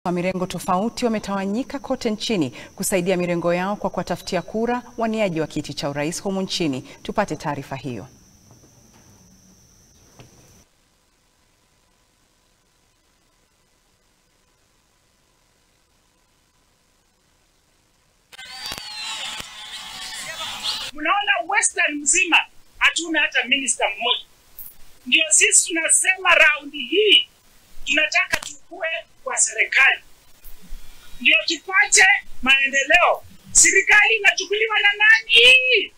wa mirengo tofauti wametawanyika kote nchini kusaidia mirengo yao kwa kuwatafutia kura waniaji wa kiti cha urais humu nchini. Tupate taarifa hiyo. Mnaona Western mzima hatuna hata minista mmoja. Ndio sisi tunasema raundi hii tunataka tukue kwa serikali, ndio tupate maendeleo. Serikali inachukuliwa na nani?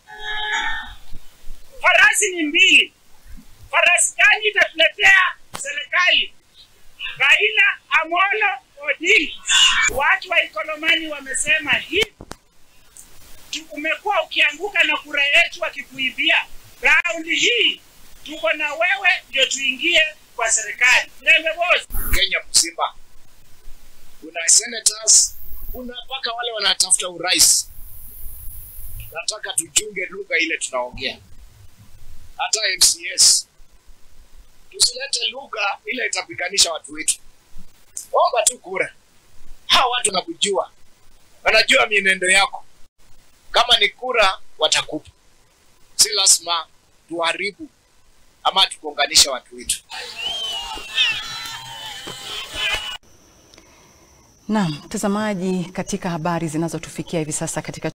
Farasi ni mbili. Farasi gani itatuletea serikali? Raila Amolo Odinga. Watu wa Ikolomani wamesema hivi umekuwa ukianguka na kura yetu wakikuibia. Raundi hii tuko na wewe, ndio tuingie kwa serikali. Mlembe boss, Kenya mzima kuna senators, kuna mpaka wale wanatafuta urais. Nataka tuchunge lugha ile tunaongea, hata MCS tusilete lugha ile itapiganisha watu wetu. Omba tu kura, hawa watu wanakujua, wanajua mienendo yako. Kama ni kura watakupa, si lazima tuharibu ama tukuunganisha watu wetu. Naam, mtazamaji, katika habari zinazotufikia hivi sasa katika